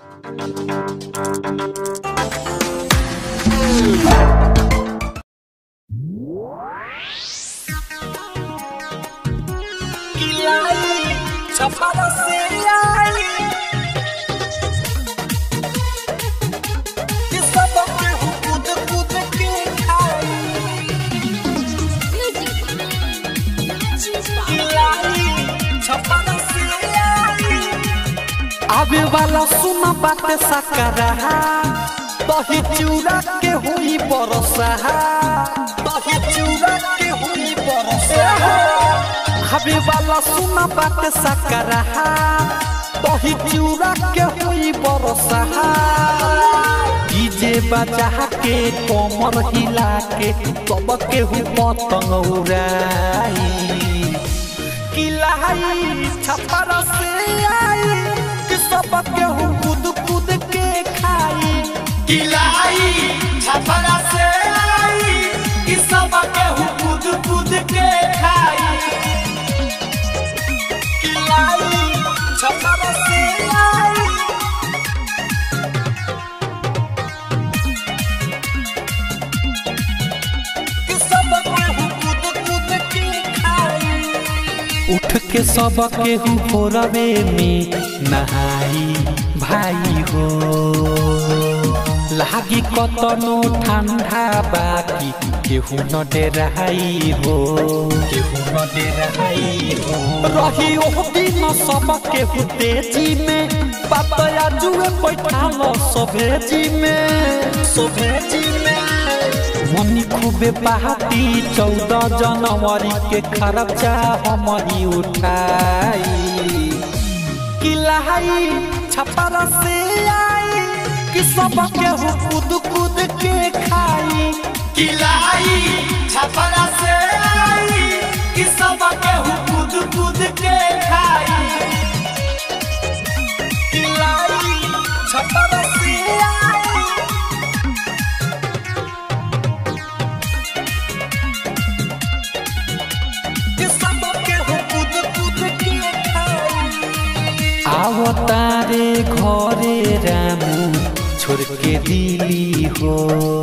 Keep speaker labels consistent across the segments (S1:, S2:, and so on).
S1: छपरा से आई ये सब केहू कूद कूद के खाई लाई छपरा से आई
S2: आवे वाला सुना बात सकरा दही चूड़ा के हुई बरसा
S1: दही चूड़ा के हुई बरसा
S2: आवे वाला सुना बात सकरा दही चूड़ा के हुई बरसा डीजे बजा के कमर हिला के सब के हुई पतंग उड़ाई किलाई छपरा से आई कि सब के हुई कूद कूद के खाई
S1: किलाई छपरा से आई कि सब केहू कूद कूद के खाई किलाई छपरा से आई कि सब केहू कूद कूद के खाई
S2: उठ के सब के हो रवे में नहाई भाई हो लागी कतनो ठंडा बाकी केहू न डेराई हो केहू न डेराई हो रही ओ दिन सब केहू तेजी में पापया जुए बैठाल सभेजी में सभेजी में मनी खूबे बहाती चौदह जनवरी के खर्चा हम ही उठाई किलाई छपरा से आई कि सब केहू कूद कूद के खाई
S1: किलाई छपरा से आई कि सब केहू कूद कूद के खाई किलाई छपरा से आई कि सब केहू कूद कूद के खाई
S2: आवतारे घरे रामू छोड़ के दिली हो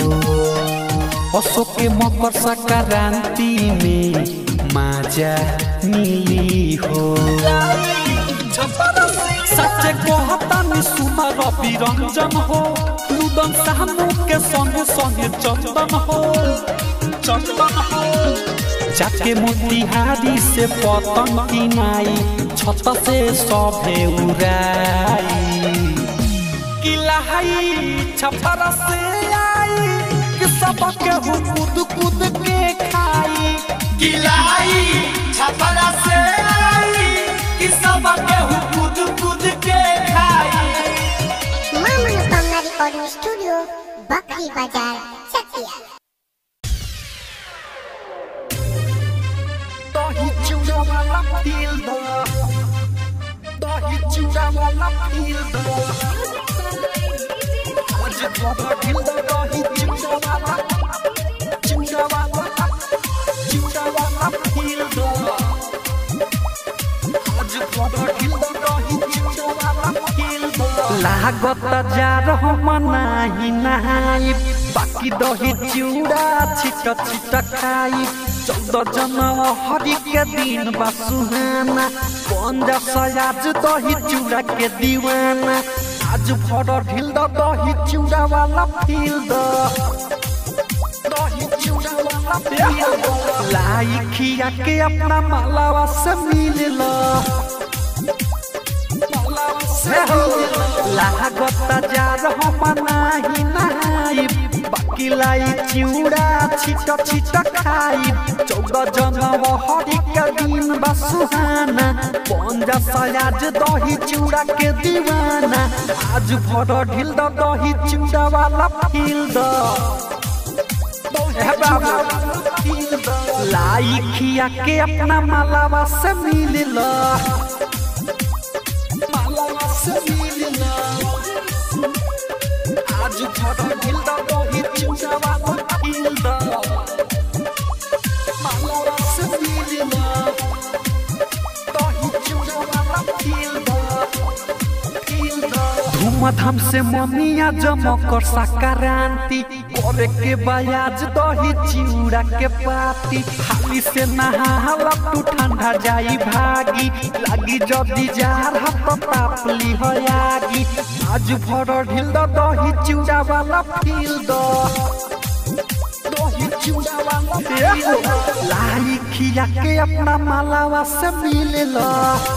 S2: अशोक के मकर संक्रांति में माजा मिली हो
S1: छपरा से
S2: सच कहता नि सुन रवि रंजन हो लुदन सामू के संगे संगे चंदन हो चंदन हो जाके मोतिहारी से पतंग किनाई छत से सभे उड़ाई किलाई छपरा से आई कि सब केहू कूद कूद के खाई
S1: किलाई छपरा से आई कि सब केहू कूद कूद के खाई
S3: मां मनोकामना रिकॉर्डिंग स्टूडियो बकरी बाजार चकिया
S2: दही चूड़ा वाला फील दो दही चूड़ा वाला फील दो आज बाबा ढील दो दही चूड़ा वाला चूड़ा वाला चूड़ा वाला फील दो आज बाबा ढील दो दही चूड़ा वाला फील दो लागत जा रहो मनाही नहाई बाकी दही चूड़ा छिट छिट खाई चौदह जनवरी के दिन बा सुहाना पंजा सयाज दही चूड़ा के दीवाना आज भर ढील द दही चूड़ा वाला फील द दही चूड़ा वाला फील द लाई खिया के अपना मालावा से मिल ला लागत जा रहो मनाही नहाई बाकी लाई चिउड़ा छिट छिट खाई चौदह जनवरी के दिन बा सुहाना पंजा सयाज दही चूड़ा के दीवाना आज भर ढील द दही चूड़ा वाला फील द हे बाबा लाई खिया के अपना मालावा से मिल ला मालावा से मिल ला आज भर ढील द दही चूड़ा वाला फील द मालावा से मिल ला दही चूड़ा वाला फील द फील द धूम धूमधाम से मनिया जमकर संक्रांति करे के बयाज दही चिउड़ा के पाती हाली से नहाला तू ठंडा जाई भागी लागी जदी जार हाथ तापली हयागी आज भर ढिल द दही चिउड़ा वाला फील द दही चिउड़ा वाला feel द। लाई खिया के अपना मालावा से मिलेला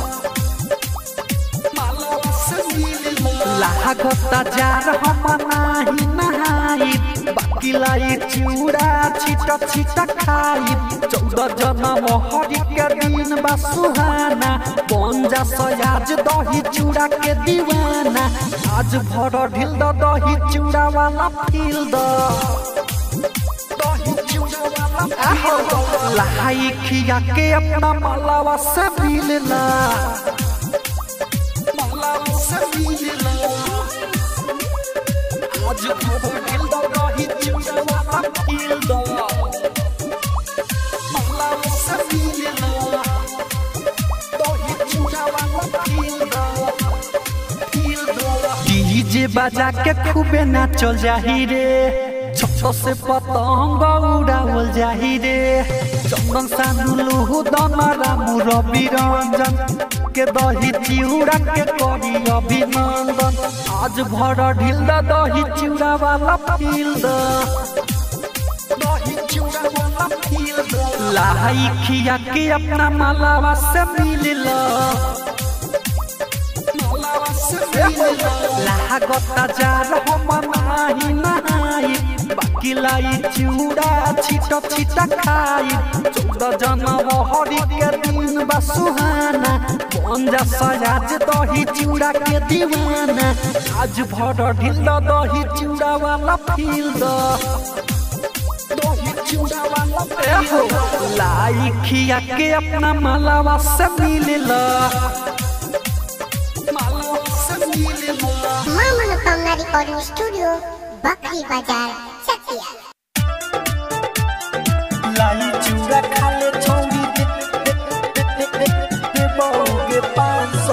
S2: लागता जार हम नाही नहाई बाकी लाई चिउड़ा छिटा छिटा खाई चौदह जनम हरि के दिन बा सुहाना बन जा सयाज दही चूड़ा के दीवाना आज भर ढिल द दही चूड़ा वाला फील द दही चूड़ा वाला feel द। लाई खिया के अपना मालावा से मिलना आज खबर ढिल द दही चूड़ा वाला फील द मालावा से मिलना दही चूड़ा वाला फील द डीजे बजा के खूबे नाचल जाही रे छो से पतंग उड़ावल जाही रे चंदन सानुलू दना रामू रवि रंजन के दही चिउड़ा के करी अभिनंदन आज भर ढिल द दही चिउड़ा वाला फील द दही चिउड़ा वाला फील द लाई खिया के अपना मालावा से मिलला लागता जार हम नाही नहाई बाकी लाई चिउड़ा छिटा छिटा खाई चौदह जनम हरि के दिन बा सुहाना बन जा सयाज दही चिउड़ा के दीवाना आज भर ढिल द दही चिउड़ा वाला फील द दही चिउड़ा वाला feel द। लाई खिया के अपना मालावा से मिलला
S3: मां मनोकामना रिकॉर्डिंग स्टूडियो बकरी बाजार चकिया
S2: लाई चूड़ा खाले छोड़ी दे दे दे दे दे दे बहुगे पाँच सौ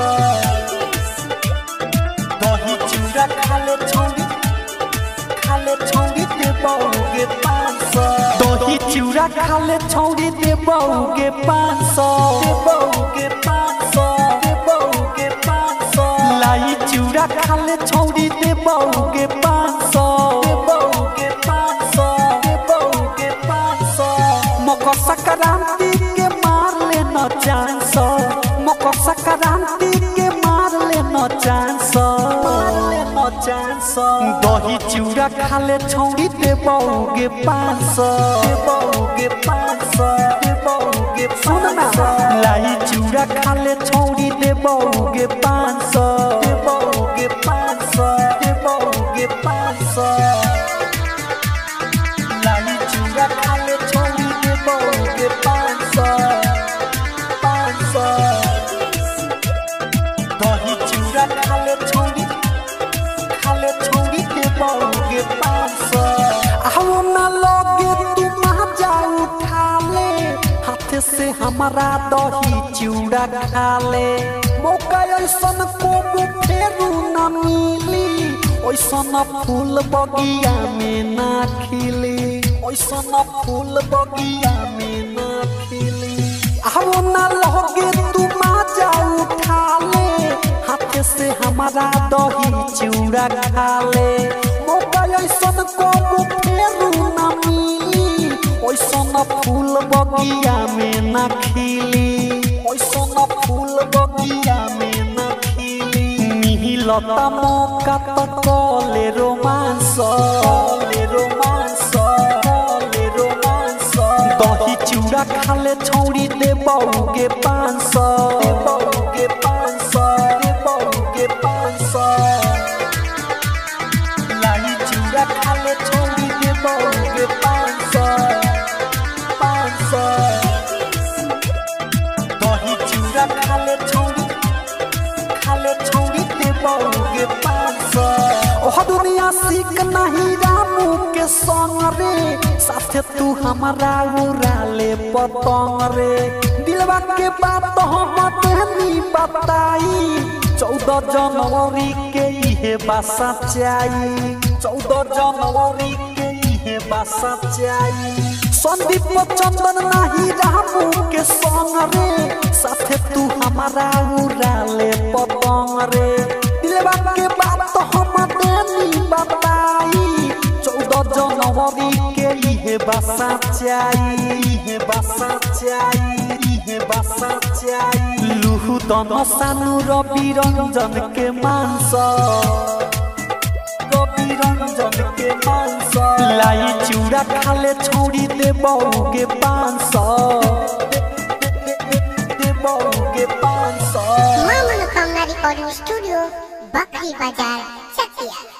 S2: दही चूड़ा खाले छोड़ी खाले छोड़ी दे बहुगे पाँच सौ दही चूड़ा खाले छोड़ी दे बहुगे पाँच सौ दे बहुगे पाँच सौ दे बहुगे पाँच सौ लाई चूड़ा खाले छोड़ी दे बहुगे पाँच सौ दे बहुगे पाँच सौ दे बहुगे पाँच सौ मकर संक्रांति के मार ले न चांस मकर संक्रांति के मार ले न चांस मार ले न चांस दही चूड़ा खाले छौड़ी दे बहुगे पाँच सौ दे बहुगे पाँच सौ दे बहुगे सुन ना लाई चूड़ा खाले छौड़ी दे बहुगे पाँच सौ दे बहुगे पाँच सौ दे बहुगे पाँच सौ लाली चूड़ा खाले छोड़ी दे बहुगे पाँच सौ पाँच सौ दही चूड़ा खाले छोड़ी खाले छोड़ी दे बहुगे पाँच सौ आओ ना लगे तुम आ जाओ उठा ले हाथ से हमारा दही चूड़ा खा ले मौका ऐसन को फेरू न मिली ऐसन फूल बगिया में ना खिली ऐसन फूल बगिया में ना खिली आओ ना लगे तुम आ जाओ उठा ले हाथ से हमारा दही चूड़ा खा ले मौका ऐसन को फेरू न मिली ऐसन फूल बगिया में ना खिली ऐसन फूल बगिया में ना खिली मिहिलता मौका तो कले रोमांस कले रोमांस कले रोमांस दही चूड़ा खाले छौड़ी दे बहुगे पाँच सौ दे बहुगे पाँच सौ दे बहुगे पाँच सौ लाई चूड़ा खाले छौड़ी दे बहुगे पाँच सौ पाँच सौ दही चूड़ा खाले छौड़ी खाले छौड़ी दे बहुगे पाँच सौ ओह दुनिया सीख नहीं रामू के संग रे साथे तू हमारा उड़ाले पतंग रे दिलवा के बात हम तहनी बताई चौदह जनवरी के इहे बासा चाही चौदह जनवरी के इहे बासा चाही संदीप चंदन नाही रामू के संग रे साथे तू हमारा उड़ाले पतंग रे दिलवा के बात हम देनी बताई चौदह जनवरी के इहे बासा चाही इहे बासा चाही इहे बासा चाही लुहु दन सानु रवि रंजन के मांस रवि रंजन के मांस लाई चूड़ा खाले छौड़ी दे बहू के पाँच सौ दे बहू के पाँच सौ
S3: मां मनोकामना रिकॉर्डिंग स्टूडियो बकरी बाजार चकिया